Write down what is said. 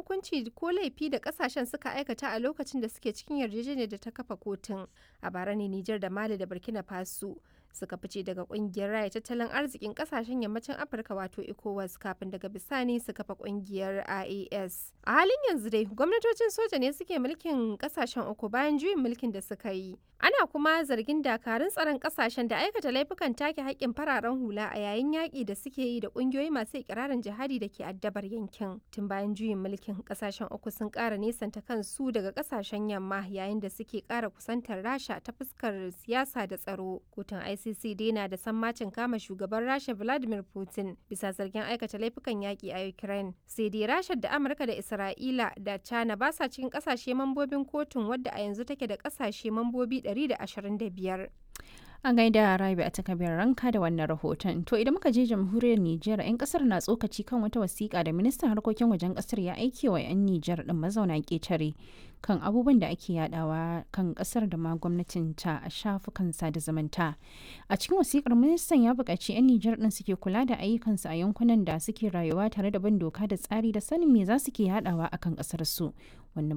hukunci ko laifi da kasashen suka aikata a lokacin da suke cikin yarjejeniyar da ta kafa kotun. A bara ne Nijar da Mali da Burkina Faso suka fice daga kungiyar raya tattalin arzikin kasashen yammacin Afirka wato ECOWAS kafin daga bisani su kafa kungiyar IAS. A halin yanzu dai gwamnatocin soja ne suke mulkin kasashen uku bayan juyin mulkin da suka yi. Ana kuma zargin dakarun tsaron kasashen da aikata laifukan take haƙƙin fararen hula a yayin yaƙi da suke yi da ƙungiyoyi masu ikirarin jihadi da ke addabar yankin. Tun bayan juyin mulkin kasashen uku sun ƙara nesanta kansu daga kasashen yamma yayin da suke ƙara kusantar Rasha ta fuskar siyasa da tsaro. Kotun ICC dai na da sammacin kama shugaban Rasha Vladimir Putin bisa zargin aikata laifukan yaƙi a Ukraine. Sai dai Rasha da Amurka da Isra'ila da China ba sa cikin ƙasashe mambobin kotun wadda a yanzu take da ƙasashe mambobi 125. An gaida Rabi a takabiyar ranka da wannan rahoton. To idan muka je jamhuriyar Nijar, 'yan kasar na tsokaci kan wata wasiƙa da ministan harkokin wajen kasar ya aike wa 'yan Nijar din mazauna ƙetare kan abubuwan da ake yadawa kan kasar da ma gwamnatin ta a shafukan sada zumunta. A cikin wasiƙar ministan ya buƙaci 'yan Nijar din suke kula da ayyukansu a yankunan da suke rayuwa tare da bin doka da tsari da sanin me za su ke yadawa akan kasar su. Wannan